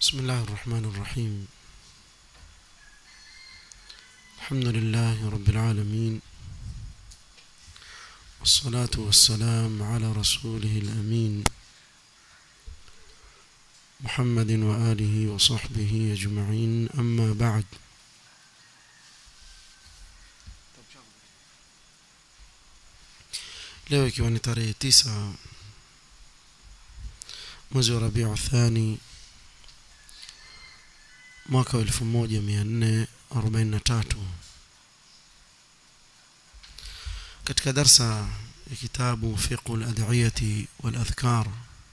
بسم الله الرحمن الرحيم الحمد لله رب العالمين والصلاة والسلام على رسوله الأمين محمد وآله وصحبه أجمعين أما بعد leo ikiwa ni tarehe tisa mwezi wa rabiu thani mwaka wa elfu moja mia nne arobaini na tatu katika darsa ya kitabu fiqhu ladhiyati waladhkar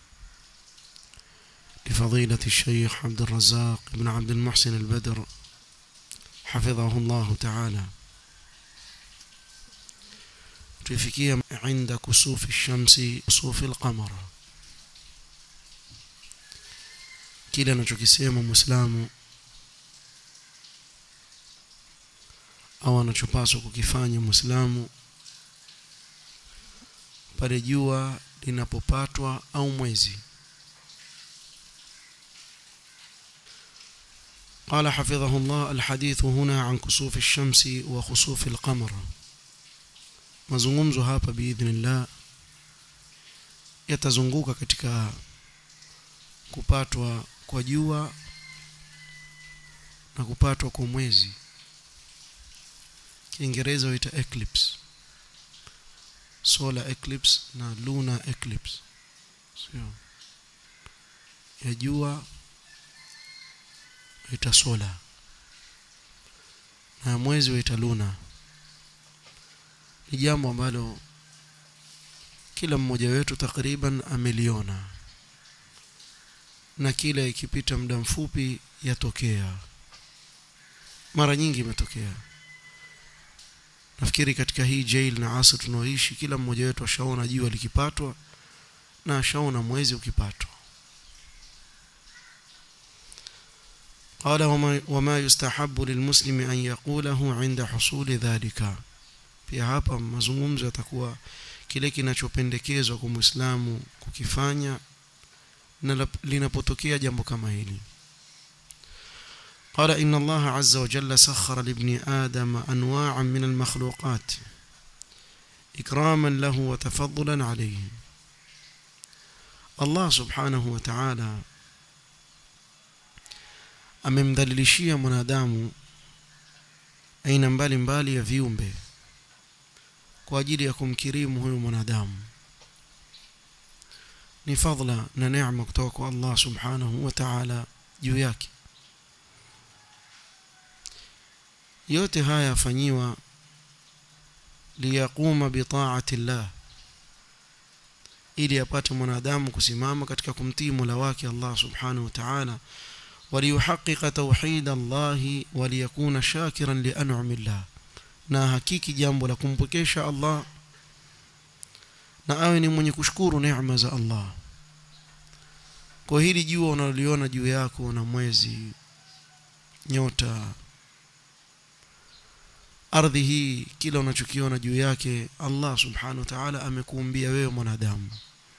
لفضيلة الشيخ عبد الرزاق بن عبد المحسن البدر حفظه الله تعالى tuifikia عند كسوف الشمس كسوف القمر kile anachokisema muislamu au anachopaswa kukifanya muislamu pale jua linapopatwa au mwezi قال حفظه الله الحديث هنا عن كسوف الشمس وخسوف القمر mazungumzo hapa biidhnillah yatazunguka katika kupatwa kwa jua na kupatwa kwa mwezi kiingereza huita eclipse solar eclipse na lunar eclipse sio ya jua huita solar na mwezi huita lunar ni jambo ambalo kila mmoja wetu takriban ameliona na kila ikipita muda mfupi yatokea mara nyingi imetokea nafikiri katika hii jail na asa tunaoishi kila mmoja wetu ashaona jua likipatwa na ashaona mwezi ukipatwa قال وما, وما يستحب للمسلم أن يقوله عند حصول ذلك pia hapa mazungumzo yatakuwa kile kinachopendekezwa kwa Muislamu kukifanya na linapotokea jambo kama hili قال إن الله عز وجل سخر لابن آدم أنواعا من المخلوقات إكراما له وتفضلا عليه الله سبحانه وتعالى amemdhalilishia mwanadamu aina mbalimbali ya viumbe kwa ajili ya kumkirimu huyu mwanadamu ni fadla na neema kutoka kwa Allah subhanahu wa ta'ala juu yake yote haya yafanyiwa liyaquma bitaati llah ili apate mwanadamu kusimama katika kumtii Mola wake Allah subhanahu wa ta'ala وليحقق توحيد الله وليكون شاكرا لأنعم الله na hakiki jambo la kumpokesha Allah na awe ni mwenye kushukuru neema za Allah kwa hili jua unaloliona juu yako na mwezi nyota ardhi hii kila unachokiona juu yake Allah subhanahu wa ta'ala amekuumbia wewe mwanadamu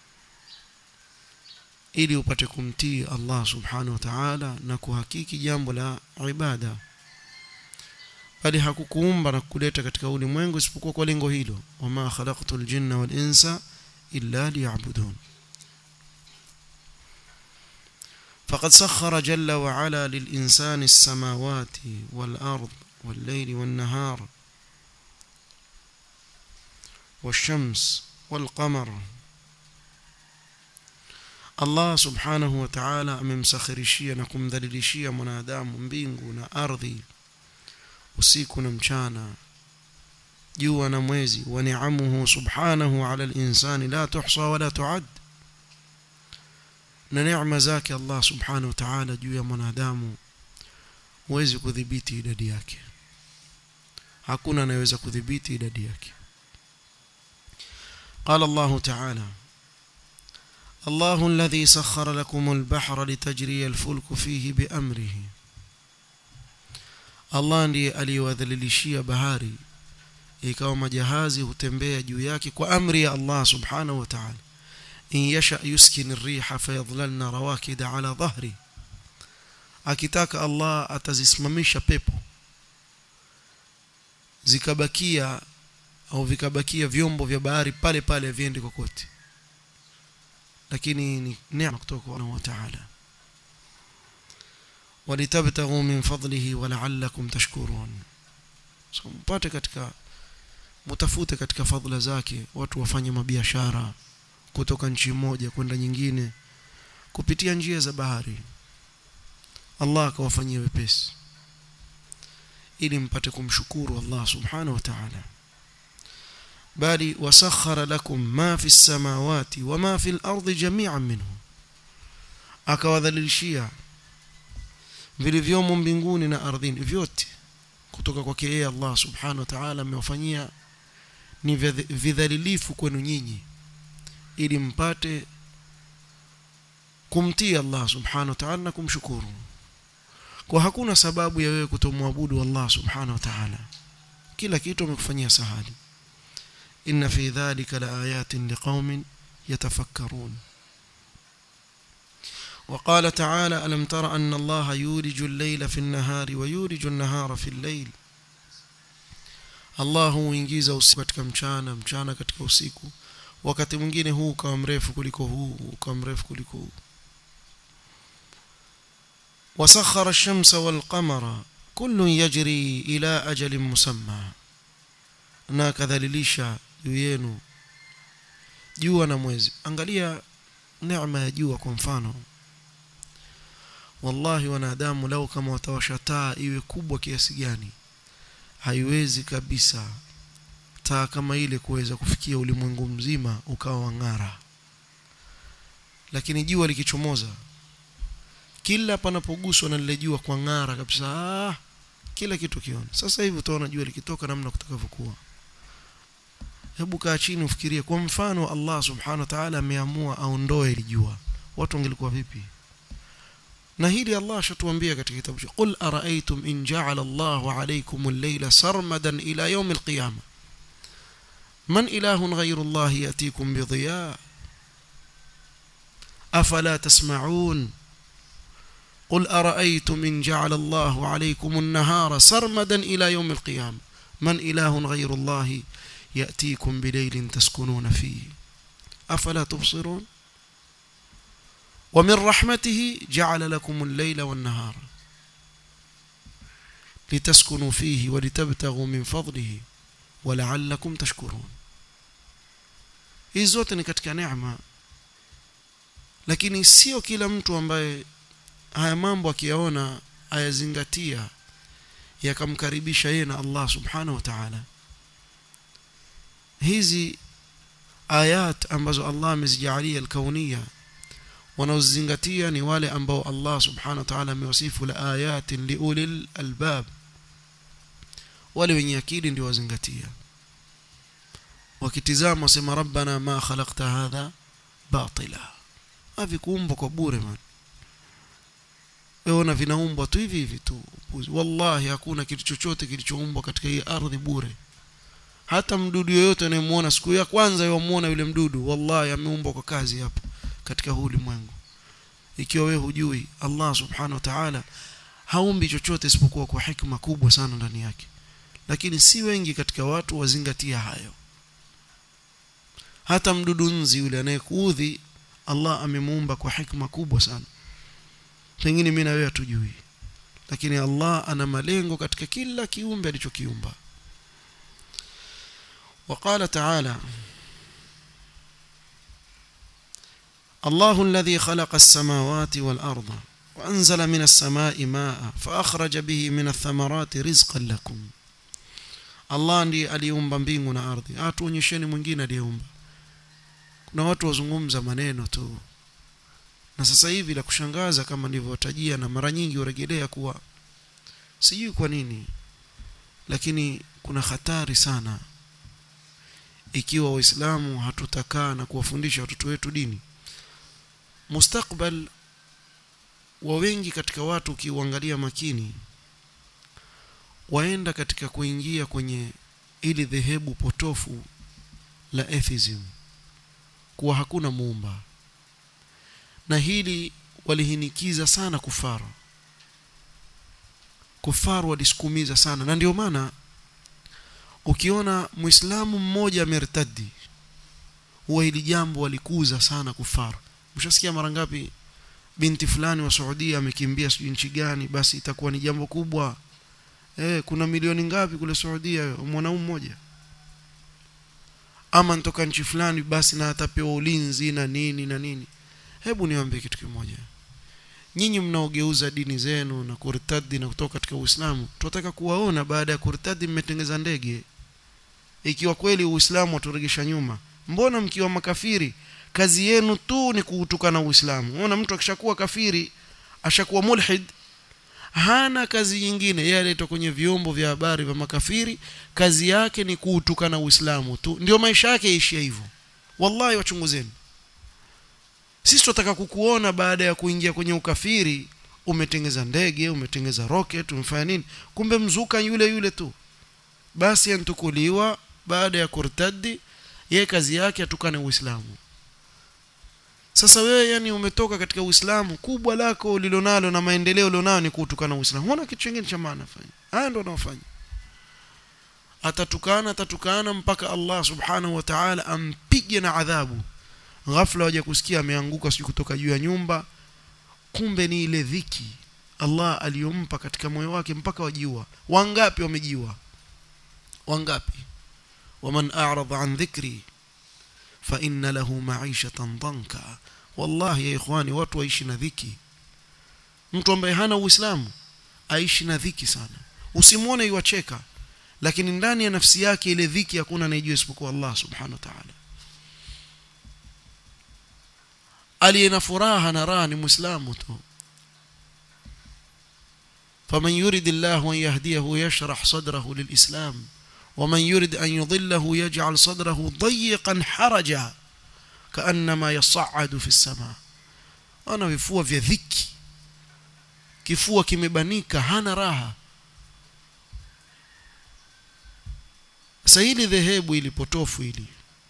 ili upate kumtii Allah subhanahu wa ta'ala na kuhakiki jambo la ibada bali hakukuumba na kukuleta katika ulimwengu isipokuwa kwa lengo hilo wama khalaqtul jinna wal insa illa liya'budun فقد سخر جل وعلا للإنسان السماوات والأرض والليل والنهار والشمس والقمر Allah subhanahu wa ta'ala amemsakhirishia na kumdhalilishia mwanadamu mbingu na ardhi usiku na mchana jua na mwezi wa ni'amuhu subhanahu ala al-insani la tuhsa wala tu'ad na neema zake Allah subhanahu wa ta'ala juu ya mwanadamu huwezi kudhibiti idadi yake hakuna anayeweza kudhibiti idadi yake قال الله تعالى الله الذي سخر لكم البحر لتجري الفلك فيه بأمره Allah ndiye aliyewadhalilishia bahari ikawa majahazi hutembea juu yake kwa amri ya Allah subhanahu wa ta'ala in yasha yuskin ar-riha fayadhlalna rawakida ala dhahri akitaka Allah atazisimamisha pepo zikabakia au vikabakia vyombo vya bahari pale pale viende kokote lakini ni neema kutoka kwa Allah Ta'ala walitabtaghu min fadlihi wa la'allakum tashkurun so mpate katika mutafute katika fadhila zake watu wafanye mabiashara kutoka nchi moja kwenda nyingine kupitia njia za bahari Allah akawafanyia wepesi ili mpate kumshukuru Allah subhanahu wa ta'ala bali wasakhara lakum ma fi samawati wa ma fi al-ardi jami'an minhu akawadhalilishia vilivyomo mbinguni na ardhini vyote kutoka kwake yeye Allah subhanahu wa ta'ala amewafanyia ni vidhalilifu kwenu nyinyi ili mpate kumtii Allah subhanahu wa ta'ala na kumshukuru kwa hakuna sababu ya wewe kutomwabudu Allah subhanahu wa ta'ala kila kitu amekufanyia sahali inna fi dhalika laayatin liqaumin yatafakkarun وقال تعالى ألم تر أن الله يولج الليل في النهار ويولج النهار في الليل Allah huingiza usiku katika mchana mchana katika usiku wakati mwingine huu ukawa mrefu kuliko huu ukawa mrefu kuliko huu وسخر الشمس والقمر كل يجري إلى أجل مسمى na kadhalilisha juu yenu jua na mwezi angalia neema ya jua kwa mfano wallahi wanadamu lau kama watawasha taa iwe kubwa kiasi gani haiwezi kabisa taa kama ile kuweza kufikia ulimwengu mzima ukawa wang'ara lakini jua likichomoza kila panapoguswa na lile jua kwa ng'ara kabisa ah, kila kitu kiona sasa hivi utaona jua likitoka namna kutakavyokuwa hebu kaa chini ufikirie kwa mfano Allah subhanahu wa ta'ala ameamua aondoe ile jua watu wangelikuwa vipi na hili Allah ashatuambia katika kitabu cha qul araaitum in ja'ala Allahu alaykum al-layla sarmadan ila yawm al-qiyamah man ilahun ghayru Allah yatikum bi dhiya afala tasma'un قل أرأيتم إن جعل الله عليكم النهار سرمدا إلى يوم القيامة من إله غير الله يأتيكم بليل تسكنون فيه أفلا تبصرون ومن رحمته جعل لكم الليل والنهار لتسكنوا فيه ولتبتغوا من فضله ولعلكم تشكرون hizi zote ni katika neema lakini sio kila mtu ambaye haya mambo akiyaona ayazingatia yakamkaribisha yeye na Allah subhanahu wa ta'ala hizi ayat ambazo Allah amezijalia al-kauniyya wanaozingatia ni wale ambao Allah subhanahu wa ta'ala amewasifu la ayatin liulil albab wale wenye akili ndio wazingatia wakitizama wasema rabbana ma khalaqta hadha batila havikuumbwa kwa bure man wewe vinaumbwa tu hivi hivi tu wallahi hakuna kitu chochote kilichoumbwa katika hii ardhi bure hata mdudu yoyote unayemuona siku ya kwanza yomuona yule mdudu wallahi ameumbwa kwa kazi hapo katika huu ulimwengu ikiwa wewe hujui Allah subhanahu wa ta'ala haumbi chochote isipokuwa kwa hikma kubwa sana ndani yake lakini si wengi katika watu wazingatia hayo hata mdudu nzi yule anayekuudhi Allah amemuumba kwa hikma kubwa sana pengine mimi na wewe hatujui lakini Allah ana malengo katika kila kiumbe alichokiumba وقال تعالى الله الذي خلق السماوات والأرض وأنزل من السماء ماء فأخرج به من الثمرات رزقا لكم Allah ndiye aliumba mbingu na ardhi atuonyesheni mwingine aliyeumba kuna watu wazungumza maneno tu na sasa hivi la kushangaza kama nilivyotajia na mara nyingi urejelea kuwa sijui kwa nini lakini kuna hatari sana ikiwa waislamu hatutakaa na kuwafundisha watoto wetu dini mustakbal wa wengi katika watu ukiuangalia makini waenda katika kuingia kwenye ili dhehebu potofu la atheism kuwa hakuna muumba na hili walihinikiza sana kufara kufaru walisukumiza sana na ndio maana ukiona muislamu mmoja amertadi huwa hili jambo walikuza sana kufaru mshasikia mara ngapi binti fulani wa Saudia amekimbia sijui nchi gani basi itakuwa ni jambo kubwa eh kuna milioni ngapi kule Saudia mwanaume mmoja ama ntoka nchi fulani basi na atapewa ulinzi na nini na nini hebu niwaambie kitu kimoja nyinyi mnaogeuza dini zenu na kurtadi na kutoka katika Uislamu tunataka kuwaona baada ya kurtadi mmetengeza ndege ikiwa kweli Uislamu waturegesha nyuma mbona mkiwa makafiri kazi yenu tu ni kuutukana Uislamu unaona mtu akishakuwa kafiri ashakuwa mulhid hana kazi nyingine yeye aletwa kwenye vyombo vya habari vya makafiri kazi yake ni kuutukana Uislamu tu ndio maisha yake yaishia hivyo wallahi wachunguzeni sisi tunataka kukuona baada ya kuingia kwenye ukafiri umetengeza ndege umetengeza rocket umefanya nini kumbe mzuka yule yule tu basi antukuliwa baada ya kurtadi yeye kazi yake atukane Uislamu sasa wewe yani umetoka katika Uislamu kubwa lako ulilonalo na maendeleo ulionao ni kutukana Uislamu huna kitu kingine cha maana fanya haya ndio wanaofanya atatukana atatukana mpaka Allah subhanahu wa ta'ala ampige na adhabu ghafla waje kusikia ameanguka sijui kutoka juu ya nyumba kumbe ni ile dhiki Allah aliyompa katika moyo wake mpaka wajiua wangapi wamejiua wangapi waman a'rada an dhikri fa inna lahu ma'ishatan danka wallahi ya ikhwani watu waishi na dhiki mtu ambaye hana uislamu aishi na dhiki sana usimuone yuacheka lakini ndani ya nafsi yake ile dhiki hakuna anayejua isipokuwa Allah subhanahu wa ta'ala aliye na furaha na raha ni muislamu tu فمن يريد الله أن يهديه يشرح صدره للإسلام ومن يريد أن يضله يجعل صدره ضيقا حرجا كأنما يصعد في السماء أنا vifua vya dhiki kifua kimebanika hana raha sasa hili dhehebu ili potofu hili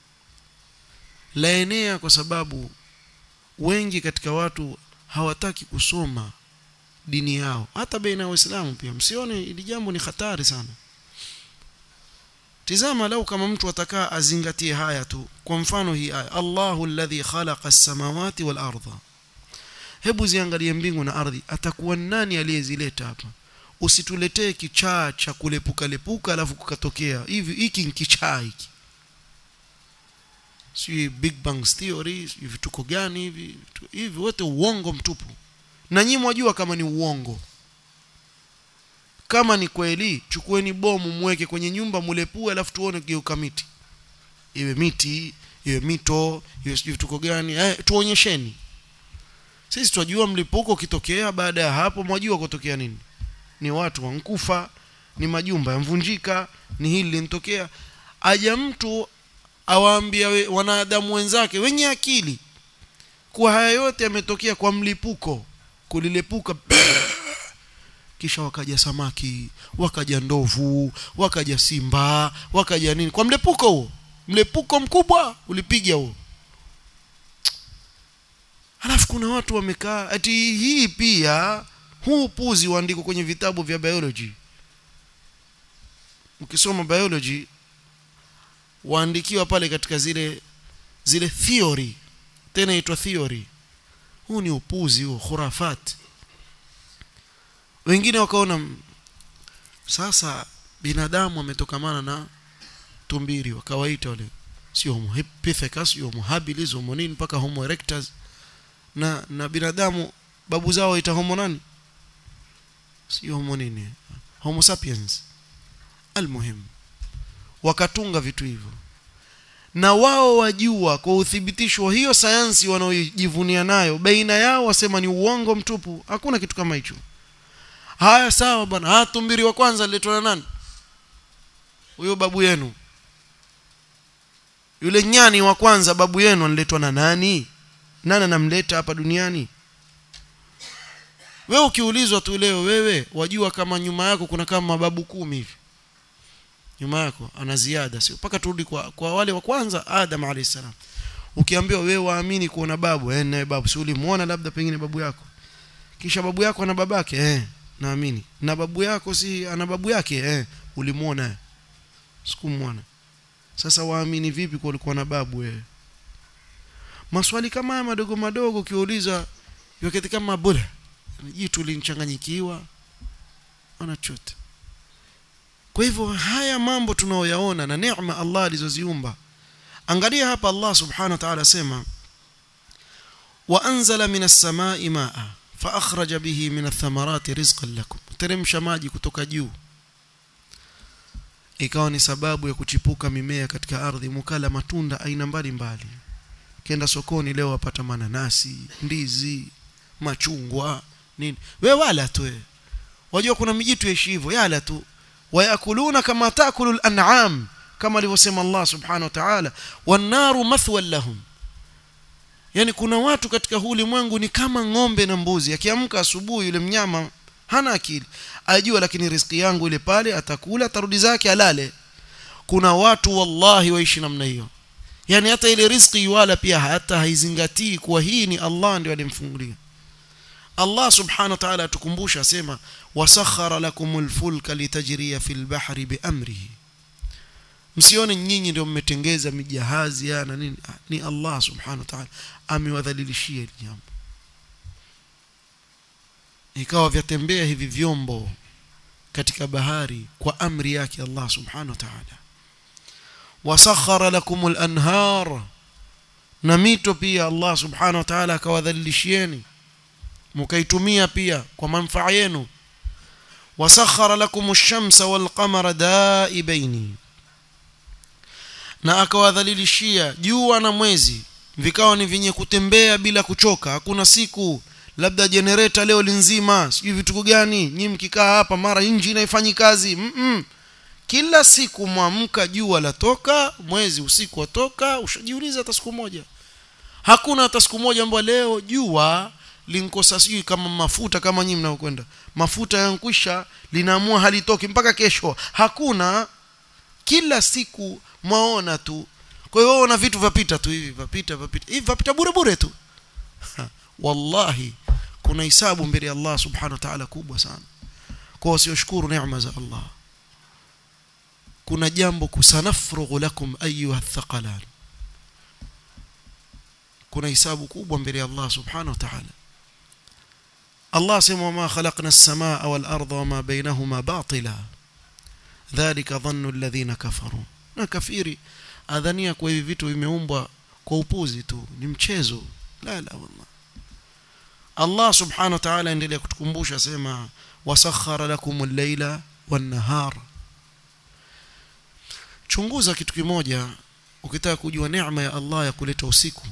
laenea kwa sababu wengi katika watu hawataki kusoma dini yao hata baina ya waislamu pia msione hili jambo ni hatari sana tizama lau kama mtu atakaa azingatie haya tu kwa mfano hii aya Allahu alladhi khalaqa as-samawati wal ardha hebu ziangalie mbingu na ardhi atakuwa nani aliyezileta hapa usituletee kichaa cha kulepuka lepuka alafu kukatokea hivi hiki ni kichaa hiki si big bang theory si vituko gani hivi hivi wote uongo mtupu na nyinyi mwajua kama ni uongo kama ni kweli chukueni bomu mweke kwenye nyumba mulepue alafu tuone kigeuka miti iwe miti iwe mito iwe sijui vituko gani eh, tuonyesheni sisi tunajua mlipuko ukitokea baada ya hapo mwajua kutokea nini ni watu wankufa ni majumba yamvunjika ni hili linatokea aja mtu awaambia we, wanadamu wenzake wenye akili kuwa haya yote yametokea kwa mlipuko kulilepuka kisha wakaja samaki wakaja ndovu wakaja simba wakaja nini kwa mlepuko huo mlepuko mkubwa ulipiga huo halafu kuna watu wamekaa ati hii pia huu puzi uandiko kwenye vitabu vya biology ukisoma biology waandikiwa pale katika zile zile theory tena itwa theory huu ni upuzi huo khurafat wengine wakaona sasa binadamu ametokamana na tumbiri wakawaita wale sio homo pithecus sio homo habilis homo nini mpaka homo erectus na na binadamu babu zao waita homo nani sio homo nini homo sapiens almuhim wakatunga vitu hivyo na wao wajua kwa uthibitisho wa hiyo sayansi wanaojivunia nayo baina yao wasema ni uongo mtupu hakuna kitu kama hicho haya sawa bwana haya tumbiri wa kwanza aliletwa na nani huyo babu yenu yule nyani wa kwanza babu yenu aliletwa na nani nani anamleta hapa duniani wewe ukiulizwa tu leo wewe wajua kama nyuma yako kuna kama mababu kumi hivi nyuma yako ana ziada sio mpaka turudi kwa, kwa wale wa kwanza Adam alayhisalam ukiambiwa wewe waamini kuona babu eh naye babu si ulimuona labda pengine babu yako kisha babu yako na babake eh naamini na babu yako si ana babu yake eh ulimuona sikumwona sasa waamini vipi kwa ulikuwa na babu wewe maswali kama haya madogo madogo ukiuliza wakati kama bure jitu linchanganyikiwa ana chote kwa hivyo haya mambo tunaoyaona na neema Allah alizoziumba angalia hapa Allah subhanahu wa ta'ala sema wa anzala minas samai maa fa akhraja bihi min athamarati rizqan lakum teremsha maji kutoka juu ikawa ni sababu ya kuchipuka mimea katika ardhi mukala matunda aina mbalimbali kenda sokoni leo wapata mananasi ndizi machungwa nini we wala tu we wajua kuna mijitu yaishi hivyo yala tu wayakuluna kama takulu al-an'am kama alivyosema Allah subhanahu wa ta'ala wan-naru mathwan lahum yani kuna watu katika huu ulimwengu ni kama ng'ombe na mbuzi akiamka asubuhi yule mnyama hana akili ajua lakini riziki yangu ile pale atakula atarudi zake alale kuna watu wallahi waishi namna hiyo yani hata ile riziki wala pia hata haizingatii kuwa hii ni Allah ndio alimfungulia Allah subhanahu wa ta'ala atukumbusha asema wasakhara lakumul fulka litajriya fil bahri biamrihi msione nyinyi ndio mmetengeza mijahazi ya na nini ni Allah subhanahu wa ta'ala amewadhalilishia hili jambo ikawa vyatembea hivi vyombo katika bahari kwa amri yake Allah subhanahu wa ta'ala wasakhara lakumul anhar na mito pia Allah subhanahu wa ta'ala akawadhalilishieni mkaitumia pia kwa manufaa yenu wasakhara lakum ash-shamsa wal-qamara daibaini na akawadhalilishia jua na mwezi vikawa ni vyenye kutembea bila kuchoka hakuna siku labda generator leo linzima sijui vitu gani nyinyi mkikaa hapa mara injini haifanyi kazi mm -mm. kila siku mwamka jua latoka mwezi usiku watoka ushajiuliza hata siku moja hakuna hata siku moja ambayo leo jua linkosa sijui kama mafuta kama nyinyi mnaokwenda mafuta yankwisha linaamua halitoki mpaka kesho hakuna kila siku mwaona tu kwa hiyo una vitu vapita tu hivi vapita vapita hivi vapita bure bure tu wallahi kuna hisabu mbele ya Allah subhanahu wa ta'ala kubwa sana kwa wasioshukuru neema za Allah kuna jambo kusanafrughu lakum ayuha thaqalan kuna hisabu kubwa mbele ya Allah subhanahu wa ta'ala Allah sema wama khalaqna as-samaa wal arda wama bainahuma batila dhalika dhannu alladhina kafaru na kafiri adhania kwa hivi vitu vimeumbwa kwa upuzi tu ni mchezo la la wallah Allah subhanahu wa ta'ala endelea kutukumbusha sema wasakhara lakum al-laila wan-nahar chunguza kitu kimoja ukitaka kujua neema ya Allah ya kuleta usiku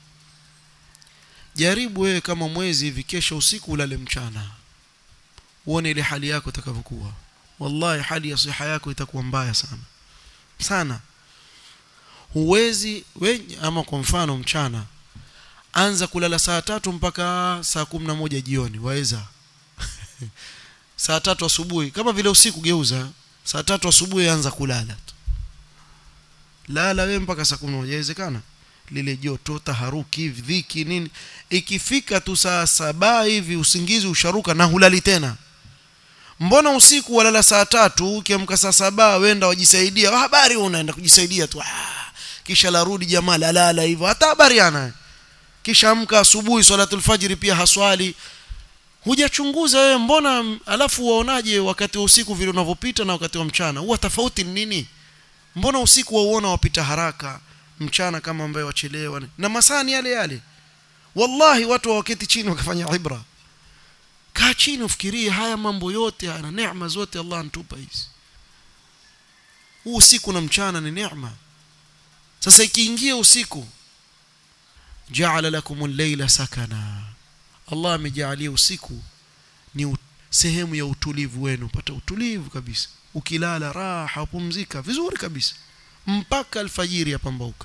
jaribu wewe kama mwezi hivi kesho usiku ulale mchana uone ile hali yako itakavyokuwa wallahi hali ya siha yako itakuwa mbaya sana sana huwezi we ama kwa mfano mchana anza kulala saa tatu mpaka saa kumi na moja jioni waweza saa tatu asubuhi kama vile usiku geuza saa tatu asubuhi anza kulala tu lala we mpaka saa kumi na moja inawezekana lile joto taharuki dhiki nini ikifika tu saa saba hivi usingizi usharuka na hulali tena mbona usiku walala saa tatu ukiamka saa saba wenda wajisaidia habari unaenda kujisaidia tu ah, kisha larudi jamaa lalala hivyo hata habari ana kisha amka asubuhi swalatul fajri pia haswali hujachunguza wewe mbona alafu waonaje wakati wa usiku vile unavyopita na wakati wa mchana huwa tofauti ni nini mbona usiku wauona wapita haraka mchana kama ambaye wachelewa na masaa ni yale yale wallahi watu waketi chini wakafanya ibra kaa chini ufikirie haya mambo yote haya na neema zote Allah antupa hizi huu usiku na mchana ni neema sasa ikiingia usiku ja'ala lakum al-layla sakana Allah amejalia usiku ni sehemu ya utulivu wenu pata utulivu kabisa ukilala raha upumzika vizuri kabisa mpaka alfajiri yapambauka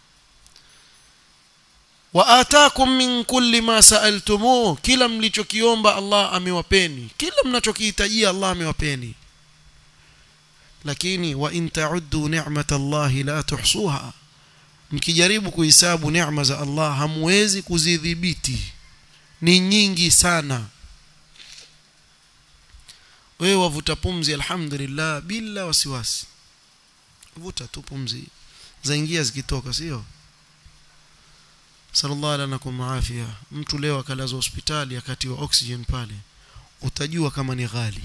wa ataakum min kulli ma sa'altumuh kila mlichokiomba Allah amewapeni kila mnachokihitajia Allah amewapeni lakini wa in ta'uddu ni'matallahi la tuhsuha mkijaribu kuhesabu neema za Allah hamwezi kuzidhibiti ni nyingi sana wewe wavuta pumzi alhamdulillah bila wasiwasi vuta tu pumzi zaingia zikitoka sio sallallahu alaihi afia mtu leo akalazwa hospitali akatiwa oxygen pale utajua kama ni ghali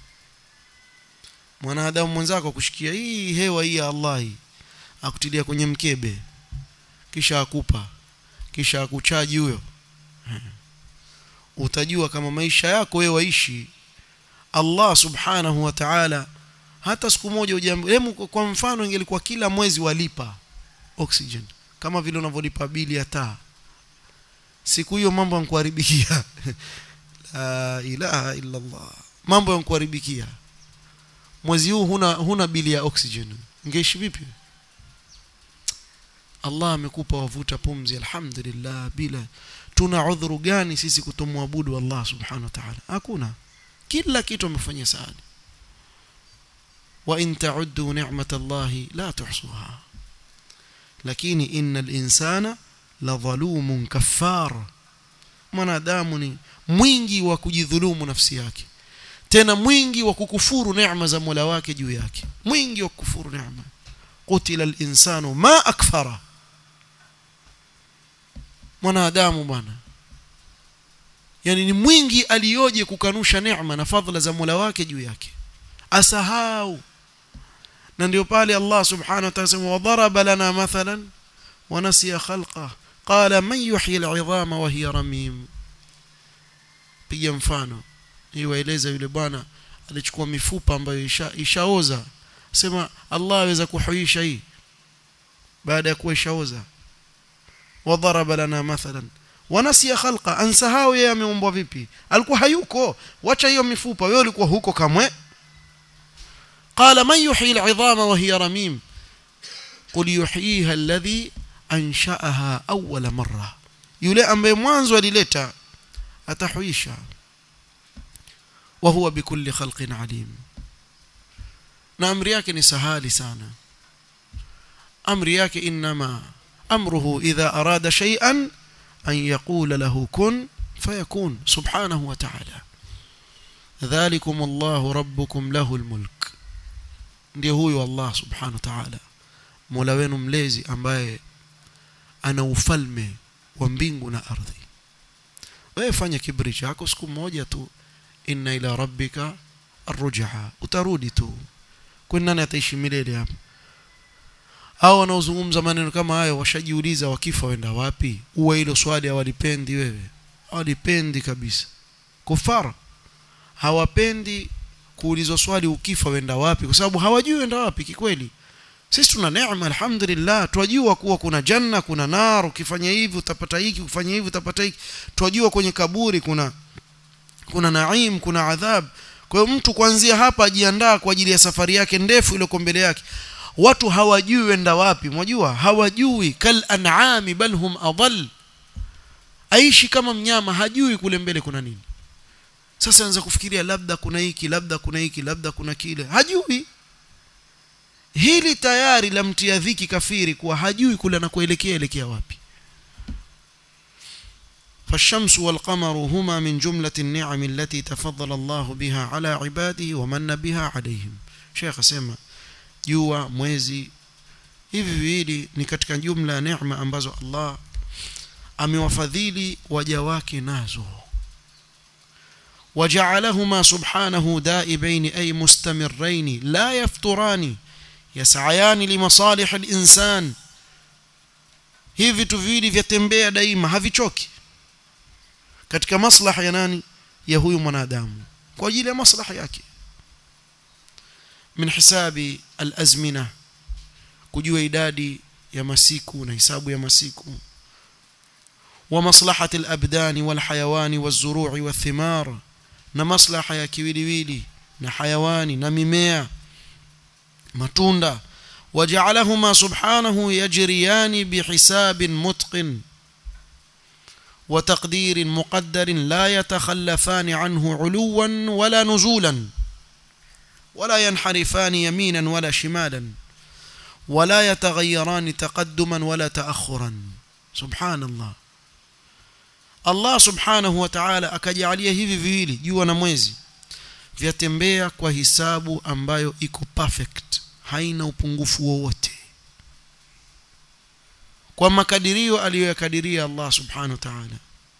mwanadamu mwenzako kushikia hii hewa hii ya Allah hii akutilia kwenye mkebe kisha akupa kisha akuchaji huyo utajua kama maisha yako wewe waishi Allah subhanahu wa ta'ala hata siku moja ujambo kwa mfano ingelikuwa kila mwezi walipa oxygen kama vile unavyolipa bili ya taa siku hiyo mambo yankuharibikia la ilaha illa Allah mambo yankuharibikia mwezi huu huna huna bili ya oxygen ungeishi vipi Allah amekupa wavuta pumzi alhamdulillah bila tuna udhuru gani sisi kutomwabudu Allah subhanahu wa ta'ala hakuna kila kitu amefanya saada wa in ta'uddu ni'matallahi la tuhsuha lakini innal insana la dhalumun kaffar mwanadamu ni mwingi wa kujidhulumu nafsi yake tena mwingi wa kukufuru neema za Mola wake juu yake mwingi wa kukufuru neema qutila al-insanu ma akfara mwanadamu bwana yani ni mwingi aliyoje kukanusha neema na fadhila za Mola wake juu yake asahau na ndio pale Allah subhanahu wa ta'ala wadaraba lana mathalan wa nasiya khalqa qala man yuhyi al'idhama wa hiya ramim piga mfano hii waeleza yule bwana alichukua mifupa ambayo isha, ishaoza sema Allah aweza kuhuisha hii baada ya kuwa ishaoza wadaraba lana mathalan wanasiya khalqa ansahau yeye ameumbwa vipi alikuwa hayuko wacha hiyo mifupa wewe ulikuwa huko kamwe قال من يحيي العظام وهي رميم قل يحييها الذي أنشأها أول مرة yule ambaye mwanzo alileta atahuisha wa huwa bikulli khalqin alim na amri yake ni sahali sana amri yake inma amruhu idha arada shay'an an yaqula lahu kun fayakun subhanahu wa ta'ala dhalikum Allahu rabbukum lahu almulk ndio huyo Allah subhanahu wa ta'ala Mola wenu mlezi ambaye ana ufalme wa mbingu na ardhi wewe fanya kibri chako siku moja tu inna ila rabbika arrujha utarudi tu kwani nani ataishi milele hapa hao wanaozungumza maneno kama hayo washajiuliza wakifa wenda wapi uwe hilo swali hawalipendi wewe hawalipendi kabisa kufara hawapendi kuulizwa swali ukifa wenda wapi kwa sababu hawajui wenda wapi kikweli sisi tuna neema alhamdulillah twajua kuwa kuna janna kuna nar ukifanya hivi utapata hiki ukifanya hivi utapata hiki twajua kwenye kaburi kuna kuna naim kuna adhab kwa hiyo mtu kuanzia hapa ajiandaa kwa ajili ya safari yake ndefu ile mbele yake watu hawajui wenda wapi mwajua hawajui kal an'ami bal hum adall aishi kama mnyama hajui kule mbele kuna nini sasa anza kufikiria labda kuna hiki labda kuna hiki labda kuna kile hajui hili tayari lamtia dhiki kafiri kuwa hajui kule anakoelekea elekea wapi فالشمس والقمر هما من جملة النعم التي تفضل الله بها على عباده ومن بها عليهم شيخ سيما jua mwezi hivi viwili ni katika jumla ya neema ambazo Allah amewafadhili waja wake nazo وجعلهما سبحانه دائبين أي مستمرين لا يفتران يسعيان لمصالح الإنسان hivi vitu viwili vyatembea daima havichoki katika maslaha ya nani ya huyu mwanadamu kwa ajili ya maslaha yake min hisabi alazmina kujua idadi ya masiku na hisabu ya masiku wa maslahati alabdani walhayawani wazuru'i wathimar na maslaha ya kiwiliwili na hayawani na mimea matunda وجعلهما سبحانه يجريان بحساب متقن وتقدير مقدر لا يتخلفان عنه علوا ولا نزولا ولا ينحرفان يمينا ولا شمالا ولا يتغيران تقدما ولا تأخرا سبحان الله Allah subhanahu wa ta'ala akajalia hivi viwili jua na mwezi vyatembea kwa hisabu ambayo iko perfect haina upungufu wowote kwa makadirio aliyoyakadiria Allah subhanahu wa ta'ala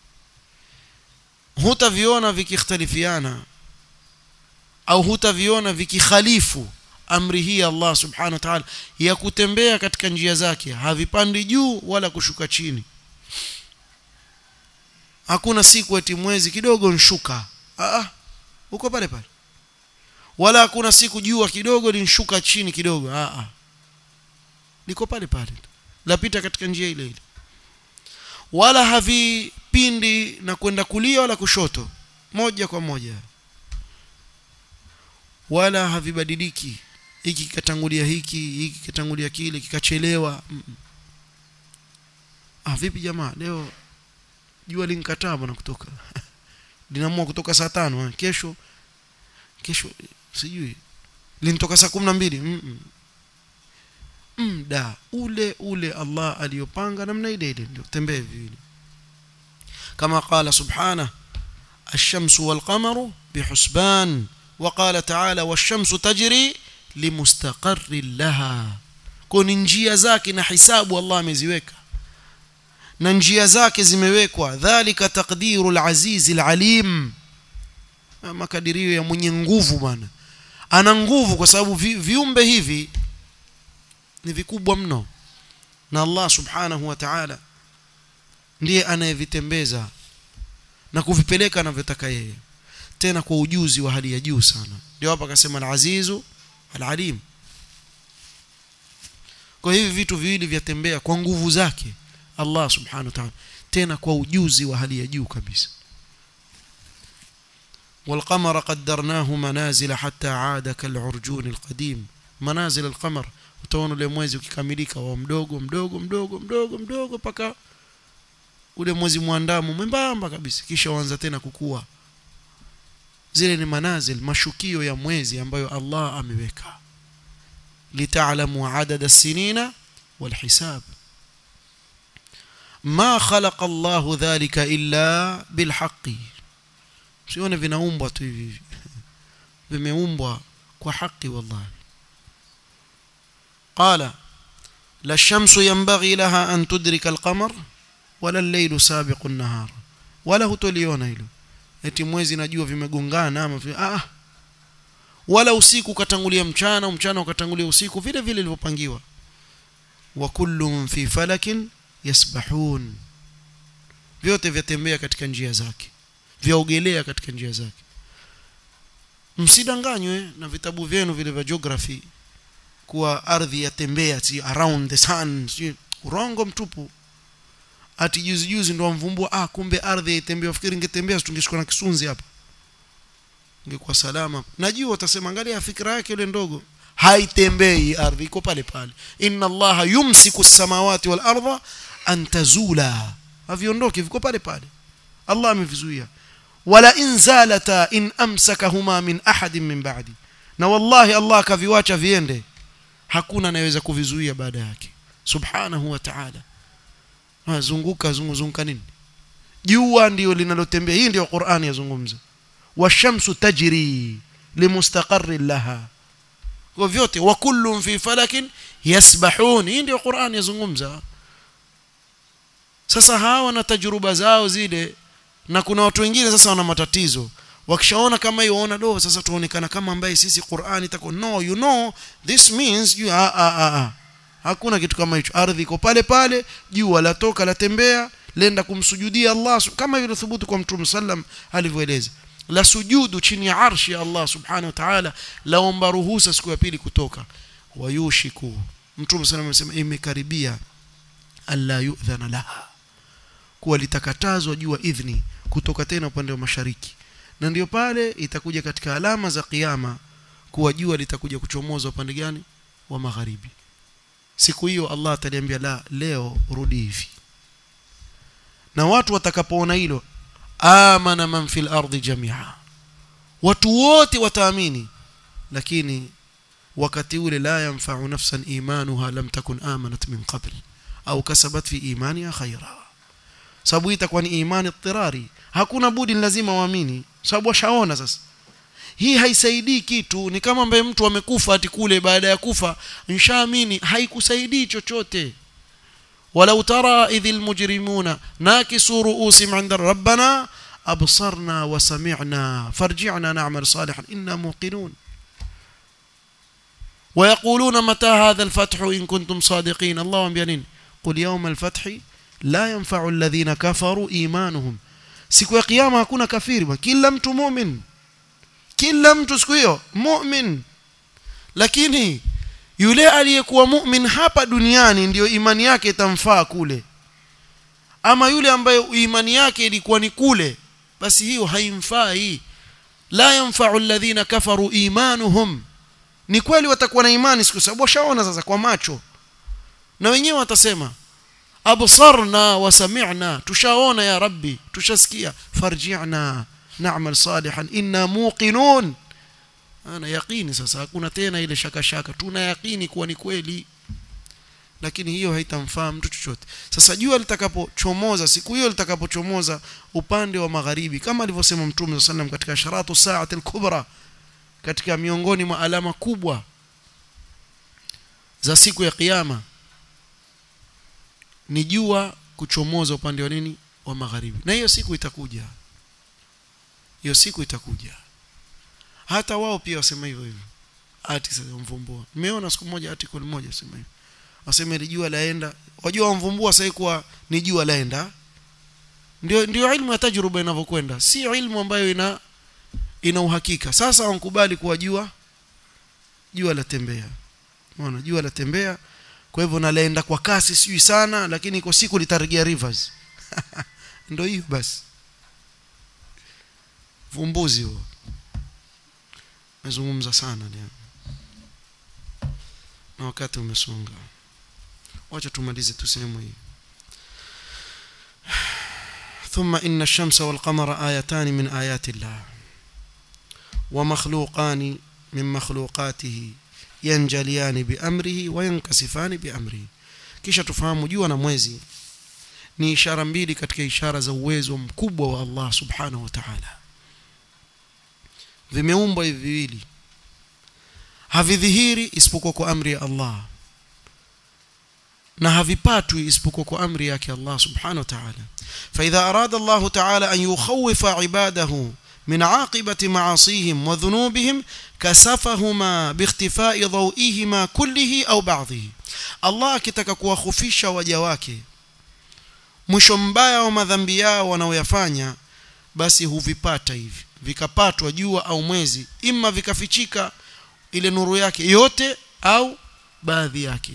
hutaviona vikikhtalifiana au hutaviona vikikhalifu amri hii Allah subhanahu wa ta'ala ya kutembea katika njia zake havipandi juu wala kushuka chini hakuna siku eti mwezi kidogo nshuka ah uko pale pale wala hakuna siku jua kidogo linshuka chini kidogo ah ah liko pale pale lapita katika njia ile ile wala havipindi na kwenda kulia wala kushoto moja kwa moja wala havibadiliki hiki kikatangulia hiki hiki kikatangulia kile kikachelewa mm -mm. ah vipi jamaa leo jua linkataa bwana kutoka linaamua kutoka saa tano kesho kesho sijui linitoka saa 12 mm -mm. mda ule ule Allah aliyopanga namna ile ile ndio tembee vile kama qala subhanahu الشمس والقمر بحسبان وقال تعالى والشمس تجري لمستقر لها كون njia zake na hisabu Allah ameziweka na njia zake zimewekwa dhalika taqdiru al-aziz al-alim makadirio ya mwenye nguvu bwana ana nguvu kwa sababu vi, viumbe hivi ni vikubwa mno na Allah subhanahu wa ta'ala ndiye anayevitembeza na kuvipeleka anavyotaka yeye tena kwa ujuzi wa hali ya juu sana ndio hapa akasema al-azizu al-alim kwa hivi vitu viwili vyatembea kwa nguvu zake Allah subhanahu wa ta'ala tena kwa ujuzi wa hali ya juu kabisa والقمر قدرناه منازل حتى عاد كالعرجون القديم منازل القمر utaona ule mwezi ukikamilika wa mdogo mdogo mdogo mdogo mdogo paka ule mwezi mwandamo mwembamba kabisa kisha uanza tena kukua zile ni manazil mashukio ya mwezi ambayo Allah ameweka litaalamu adada sinina walhisab ma khalaqa Allah dhalika illa bilhaqi sione vinaumbwa tu hivi vimeumbwa kwa haki wallahi قال لا الشمس ينبغي لها أن تدرك القمر ولا الليل سابق النهار ولا hutoliona hilo eti mwezi na jua vimegongana ama ah wala usiku ukatangulia mchana mchana ukatangulia usiku vile vile ilivyopangiwa wa kullun fi falakin yasbahun vyote vyatembea katika njia zake vyaogelea katika njia zake msidanganywe na vitabu vyenu vile vya geography kuwa ardhi yatembea si around the sun si urongo mtupu ati juzi juzi ndo mvumbua ah kumbe ardhi itembea ufikiri ingetembea tungeshikwa na kisunzi hapa ingekuwa salama najua utasema angalia fikra yake ile ndogo haitembei ardhi iko pale pale inna allaha yumsiku samawati wal ardha an tazula haviondoki viko pale pale allah amevizuia wala in zalata in amsakahuma min ahadin min ba'di na wallahi allah akaviwacha viende hakuna anayeweza kuvizuia baada yake subhanahu wa ta'ala zunguka zunguka nini jua ndio linalotembea hii ndio Qur'ani yazungumza washamsu tajri limustaqarri laha kwa vyote wa kullun fi falakin yasbahun hii ndio Qur'ani yazungumza sasa hawa na tajruba zao zile na kuna watu wengine sasa wana matatizo wakishaona kama hiyo waona do sasa tuonekana kama ambaye sisi Qur'ani tako no you know this means you a a a hakuna kitu kama hicho ardhi iko pale pale jua latoka latembea lenda kumsujudia Allah kama vile thubutu kwa mtume sallam alivyoeleza la sujudu chini ya arshi ya Allah subhanahu wa ta'ala laomba ruhusa siku ya pili kutoka wayushiku mtume sallam amesema imekaribia alla yu'dhana laha kuwa litakatazwa jua idhni kutoka tena upande wa mashariki na ndio pale itakuja katika alama za kiyama kuwa jua litakuja kuchomoza upande gani wa magharibi siku hiyo Allah ataliambia la leo rudi hivi na watu watakapoona hilo amana man fil ardi jamia watu wote wataamini lakini wakati ule la yanfa'u nafsan imanuha lam takun amanat min qabl au kasabat fi imaniha khaira sababu itakuwa ni imani ittirari hakuna budi lazima waamini sababu washaona sasa hii haisaidii kitu ni kama ambaye mtu amekufa ati kule baada ya kufa nshaamini haikusaidii chochote walau tara idhil mujrimuna nakisu ru'usihim 'inda rabbana absarna wa sami'na farji'na na'mal salihan inna muqinun ويقولون متى هذا الفتح إن كنتم صادقين الله أنبيانين قل يوم الفتح لا ينفع الذين كفروا إيمانهم siku ya kiyama hakuna kafiri kila mtu mu'min kila mtu siku hiyo mu'min lakini yule aliyekuwa mu'min hapa duniani ndiyo imani yake itamfaa kule ama yule ambaye imani yake ilikuwa ni kule basi hiyo haimfai la yanfa'u alladhina kafaru imanuhum ni kweli watakuwa na imani siku sababu washaona sasa kwa macho na wenyewe watasema absarna wa sami'na tushaona ya rabbi tushasikia farji'na na'mal salihan inna muqinun ana yaqini sasa hakuna tena ile shaka shaka tuna yaqini kuwa ni kweli lakini hiyo haitamfaa mtu chochote sasa jua litakapochomoza siku hiyo litakapochomoza upande wa magharibi kama alivyosema mtume sallam katika sharatu sa'ati al-kubra katika miongoni mwa alama kubwa za siku ya kiyama ni jua kuchomoza upande wa nini wa magharibi na hiyo siku itakuja hiyo siku itakuja hata wao pia wasema hivyo hivyo ati sasa mvumbua nimeona siku moja article moja sema hivyo wasema ile jua laenda wajua wamvumbua sasa kuwa ni jua laenda ndio ndio ilmu ya tajruba inavyokwenda si ilmu ambayo ina ina uhakika sasa wankubali kuwa jua jua latembea unaona jua latembea kwa hivyo nalaenda kwa kasi sijui sana lakini iko siku litarejea rivers ndio hiyo basi vumbuzi huo nazungumza sana leo na wakati umesonga wacha tumalize tu sehemu hii ثم إن الشمس والقمر آيتان من آيات الله ومخلوقان من مخلوقاته yanjaliani biamrihi wayankasifani biamrihi kisha tufahamu jua na mwezi ni ishara mbili katika ishara za uwezo mkubwa wa Allah subhanahu wa ta'ala vimeumbwa hivi viwili havidhihiri isipokuwa kwa amri ya Allah na havipatwi isipokuwa kwa amri yake Allah subhanahu wa ta'ala فإذا أراد الله تعالى أن يخوف عباده من عاقبة معاصيهم وذنوبهم كسفهما باختفاء ضوئهما كله أو بعضه الله akitaka kuwakhufisha waja wake mwisho mbaya wa madhambi yao wanaoyafanya basi huvipata hivi vikapatwa jua au mwezi ima vikafichika ile nuru yake yote au baadhi yake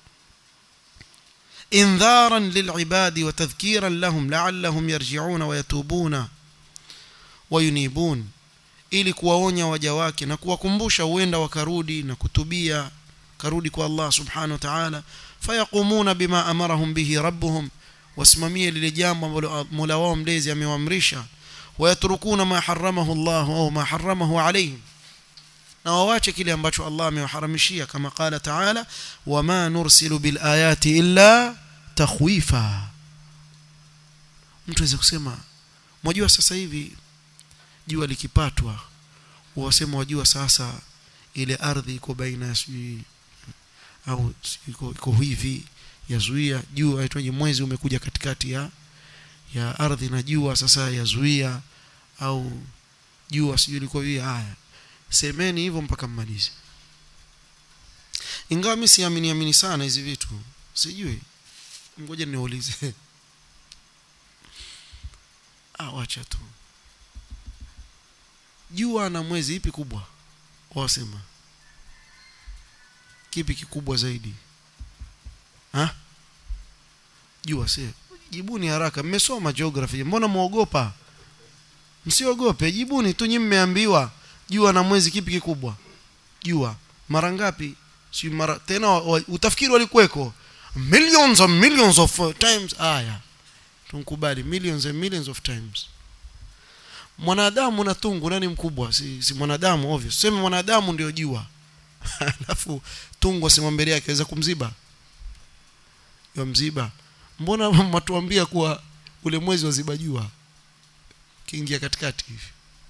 انذارا للعباد وتذكيرا لهم لعلهم يرجعون ويتوبون وينيبون ili kuwaonya waja wake na kuwakumbusha huenda wakarudi na kutubia karudi kwa Allah subhanahu wa ta'ala fayaqumuna bima amarahum bihi rabbuhum wasimamie lile jambo ambalo Mola wao mlezi amewaamrisha wayatrukuna ma haramahu Allah au ma haramahu alayhim na wawache kile ambacho Allah amewaharamishia kama qala ta'ala wama nursilu bil ayati illa takhwifa mtu aweza kusema mwajua sasa hivi jua likipatwa wasema wajua sasa ile ardhi iko baina ya sijui au iko, iko hivi yazuia jua aitwaje mwezi umekuja katikati ya ya ardhi na jua sasa yazuia au jua sijui liko hivi haya semeni hivyo mpaka mmalize ingawa mimi siamini amini sana hizi vitu sijui ngoja niulize ah wacha tu jua na mwezi ipi kubwa wasema kipi kikubwa zaidi ha jua si jibuni haraka mmesoma geography mbona muogopa msiogope jibuni tu nyinyi mmeambiwa jua na mwezi kipi kikubwa jua mara ngapi si mara tena wa, wa, utafikiri walikuweko millions and millions of uh, times aya tunkubali millions and millions of times mwanadamu na tungu nani mkubwa si, si mwanadamu obvious sema mwanadamu ndio jua alafu tungu asimwambia yake aweza kumziba ya mziba mbona matuambia kuwa ule mwezi waziba jua kiingia katikati hivi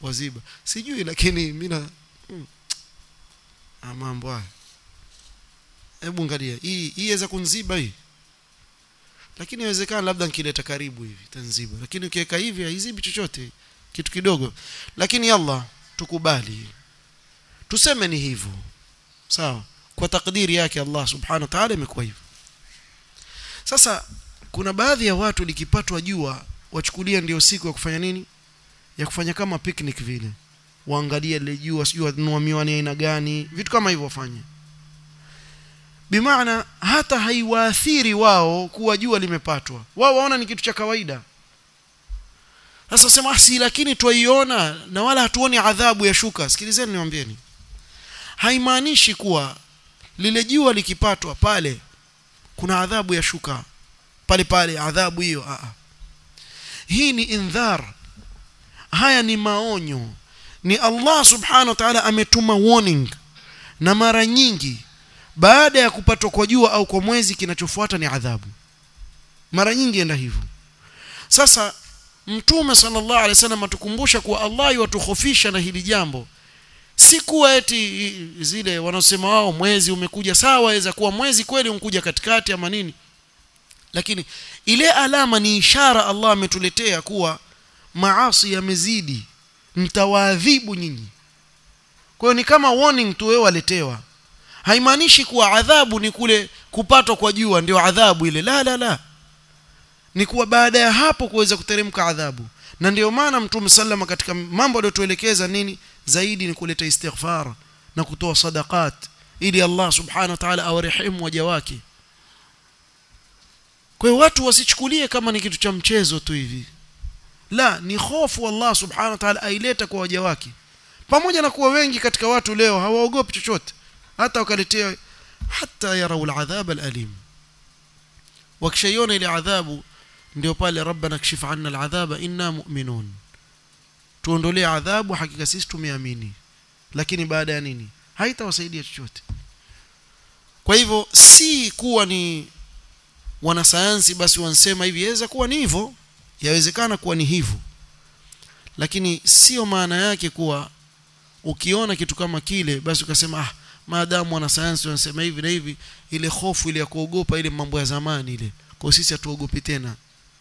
waziba sijui lakini mimi na hmm. mambo haya hebu angalia hii hii inaweza kunziba hii lakini inawezekana labda nikileta karibu hivi tanziba lakini ukiweka hivi haizibi chochote kitu kidogo lakini Allah tukubali tuseme ni hivyo sawa kwa takdiri yake Allah subhanahu wa ta'ala imekuwa hivyo sasa kuna baadhi ya watu likipatwa jua wachukulia ndio siku ya kufanya nini ya kufanya kama picnic vile waangalie ile jua sijui wanunua miwani aina gani vitu kama hivyo wafanye bimaana hata haiwaathiri wao kuwa jua limepatwa wao waona ni kitu cha kawaida sasa sema si lakini twaiona na wala hatuoni adhabu ya shuka sikilizeni niwaambieni haimaanishi kuwa lile jua likipatwa pale kuna adhabu ya shuka pale pale adhabu hiyo a hii ni indhar haya ni maonyo ni Allah subhanahu wa ta'ala ametuma warning na mara nyingi baada ya kupatwa kwa jua au kwa mwezi kinachofuata ni adhabu mara nyingi enda hivyo sasa mtume sallallahu alaihi wasallam atukumbusha kuwa Allah yatukhofisha na hili jambo si kuwa eti zile wanaosema wao mwezi umekuja sawa waweza kuwa mwezi kweli umkuja katikati ama nini lakini ile alama ni ishara Allah ametuletea kuwa maasi yamezidi mtawaadhibu nyinyi kwa hiyo ni kama warning tu wewe waletewa haimaanishi kuwa adhabu ni kule kupatwa kwa jua ndio adhabu ile la la la ni kuwa baada ya hapo kuweza kuteremka adhabu na ndio maana mtume sallama katika mambo aliyotuelekeza nini zaidi ni kuleta istighfar na kutoa sadaqat ili Allah subhanahu wa ta'ala awarehemu waja wake kwa hiyo watu wasichukulie kama ni kitu cha mchezo tu hivi la ni hofu Allah subhanahu wa ta'ala aileta kwa waja wake pamoja na kuwa wengi katika watu leo hawaogopi chochote hata wakaletea hata yarau aladhab alalim wakishaiona ile adhabu ndio pale rabbana kshif anna aladhaba inna mu'minun tuondolee adhabu hakika sisi tumeamini lakini baada ya nini haitawasaidia chochote kwa hivyo si kuwa ni wanasayansi basi wansema hivi yaweza kuwa ni hivyo yawezekana kuwa ni hivyo lakini sio maana yake kuwa ukiona kitu kama kile basi ukasema ah maadamu wanasayansi wanasema hivi na hivi ile hofu ile ya kuogopa ile mambo ya zamani ile kwa sisi hatuogopi tena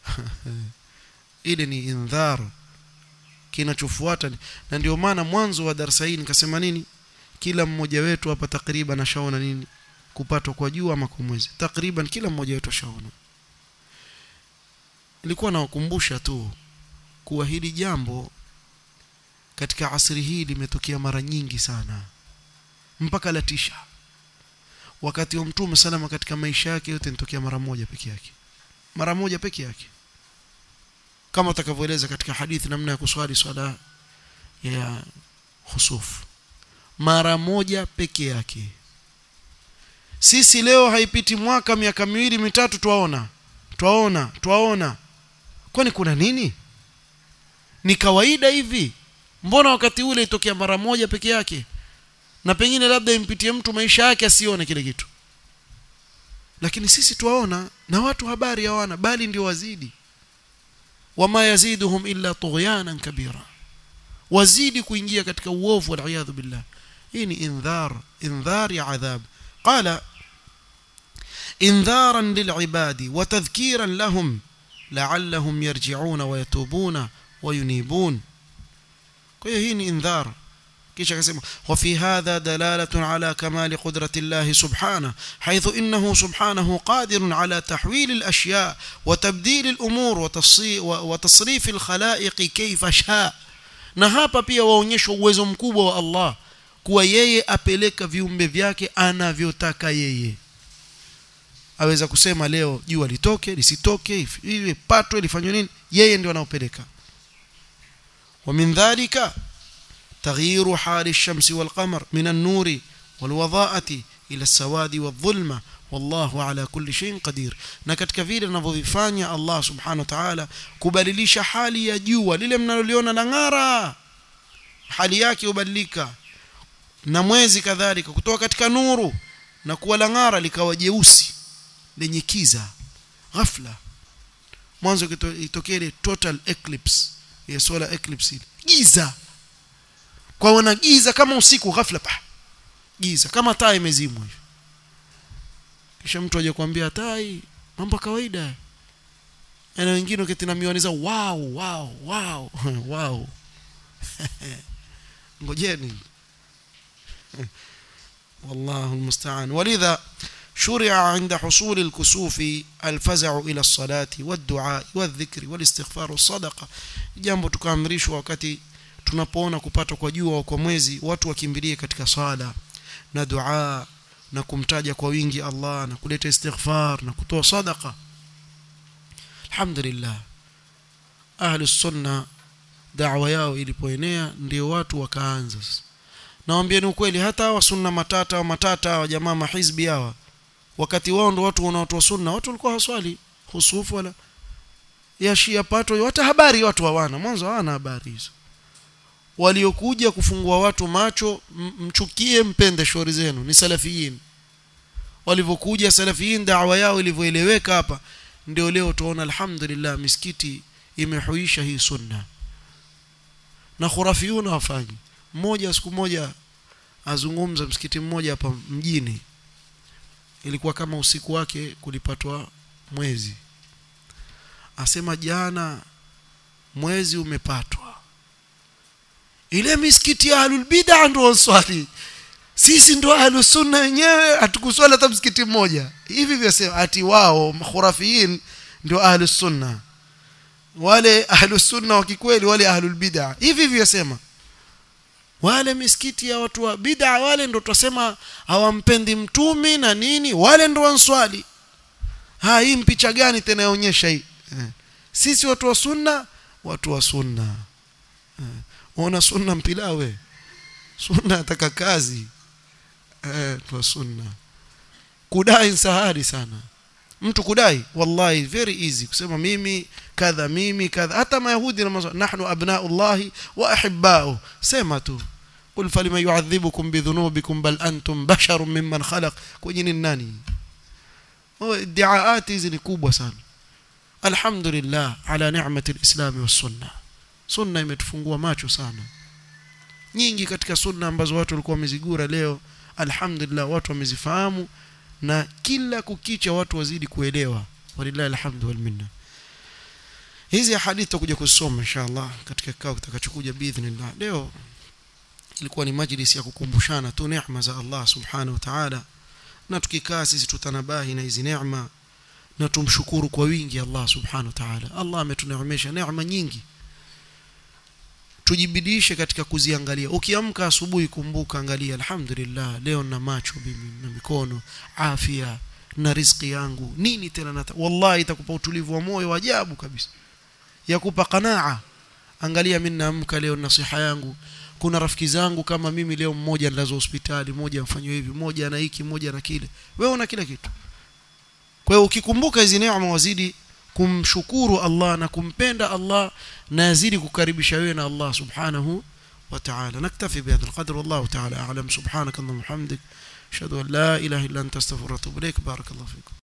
ile ni indhar kinachofuata na ndio maana mwanzo wa darasa hii nikasema nini kila mmoja wetu hapa takriban ashaona nini kupatwa kwa jua ama kwa mwezi takriban kila mmoja wetu ashaona nilikuwa nawakumbusha tu kuwa hili jambo katika asri hii limetokea mara nyingi sana mpaka latisha wakati wa mtume salama katika maisha yake yote nitokea mara moja peke yake mara moja peke yake kama utakavyoeleza katika hadithi namna ya kuswali swala ya khusuf mara moja peke yake sisi leo haipiti mwaka miaka miwili mitatu twaona twaona twaona kwani kuna nini ni kawaida hivi mbona wakati ule itokea mara moja peke yake na pengine labda impitie mtu maisha yake asione kile kitu lakini sisi twaona na watu habari hawana bali ndio wazidi wama yaziduhum illa tughyanan kabira wazidi kuingia katika uovu wal billah hii ni indhar indhar ya adhab qala انذارا للعباد وتذكيرا لهم لعلهم يرجعون ويتوبون وينيبون kwa hii ni indhar kisha akasema وفي هذا دلالة على كمال قدرة الله سبحانه حيث إنه سبحانه قادر على تحويل الأشياء وتبديل الأمور وتصريف الخلائق كيف شاء na hapa pia waonyeshwa uwezo mkubwa wa Allah kuwa yeye apeleka viumbe vyake anavyotaka yeye aweza kusema leo jua litoke lisitoke iwe patwe lifanywe nini yeye ndio anaopeleka ومن ذلك تغيير حال الشمس والقمر من النور والوضاءة إلى السواد والظلمة والله على كل شيء قدير na katika vile anavyovifanya Allah subhanahu wa ta'ala kubadilisha hali ya jua lile mnaloliona la ng'ara hali yake hubadilika na mwezi kadhalika kutoka katika nuru na kuwa la ng'ara likawa jeusi lenye kiza ghafla mwanzo itokee ile total eclipse ya solar eclipse giza kwa wana giza kama usiku ghafla pa giza kama taa imezimwa hivi kisha mtu aje kuambia tai mambo kawaida na wengine uketi na miwani zao wow wow wow wow ngojeni والله المستعان ولذا شرع عند حصول الكسوف الفزع إلى الصلاة والدعاء والذكر والاستغفار والصدقة jambo tukaamrishwa wakati tunapoona kupatwa kwa jua au kwa mwezi watu wakimbilie katika sala na dua na kumtaja kwa wingi Allah na kuleta istighfar na kutoa sadaqa alhamdulillah ahli sunna da'wa yao ilipoenea ndio watu wakaanza nawaambieni ukweli hata hawa sunna matata au matata hawa jamaa mahizbi hawa wakati wao ndo watu wanaotoa sunna watu walikuwa haswali husufu wala ya shia pato hata habari watu hawana mwanzo hawana habari hizo waliokuja kufungua watu macho mchukie mpende shauri zenu ni salafiyin walivyokuja salafiyin da'wa yao ilivyoeleweka hapa ndio leo tuona alhamdulillah misikiti imehuisha hii sunna na khurafiyuna wafanyi mmoja siku moja azungumza msikiti mmoja hapa mjini ilikuwa kama usiku wake kulipatwa mwezi asema jana mwezi umepatwa ile misikiti ya ahlul bid'a ndio waswali sisi ndo ahlus sunna wenyewe hatukuswali hata msikiti mmoja hivi vyasema ati wao khurafiyin ndio ahlus sunna wale ahlus sunna wa kikweli wale ahlul bid'a hivi vyasema wale misikiti ya watu wa bid'a wale ndo tutasema hawampendi mtumi na nini wale ndo wanswali ha hii mpicha gani tena yaonyesha hii eh. sisi watu wa sunna watu wa sunna eh. ona sunna mpilawe sunna ataka kazi eh tu sunna kudai sahari sana mtu kudai wallahi very easy kusema mimi kadha mimi kadha hata mayahudi na mazo nahnu abnaullahi wa ahibba'u sema tu قل فلما يعذبكم بذنوبكم بل أنتم بشر ممن خلق kwenye ni nani ادعاءات hizi ni kubwa sana alhamdulillah ala ni'mati alislam was sunna sunna imetufungua macho sana nyingi katika sunna ambazo watu walikuwa wamezigura leo alhamdulillah watu wamezifahamu na kila kukicha watu wazidi kuelewa walillahi alhamdu wal minna hizi hadithi tutakuja kusoma inshallah katika kikao kitakachokuja biidhnillah leo ilikuwa ni majlis ya kukumbushana tu neema za Allah subhanahu wa ta'ala na tukikaa sisi tutanabahi na hizi neema na tumshukuru kwa wingi Allah subhanahu wa ta'ala Allah ametuneemesha neema nyingi tujibidishe katika kuziangalia ukiamka asubuhi kumbuka angalia alhamdulillah leo na macho mimi na mikono afya na riziki yangu nini tena nata wallahi itakupa utulivu wa moyo wa ajabu kabisa yakupa qanaa angalia mimi naamka leo nasiha yangu kuna rafiki zangu kama mimi leo mmoja nilazo hospitali mmoja mfanywe hivi mmoja ana hiki mmoja na kile wewe una kila kitu kwa hiyo ukikumbuka hizi neema wazidi kumshukuru Allah na kumpenda Allah na yazidi kukaribisha wewe na Allah subhanahu wa ta'ala naktafi bihadha alqadr wallahu ta'ala a'lam subhanaka allahumma hamdik ashhadu an la ilaha illa anta astaghfiruka wa atubu ilaik barakallahu fikum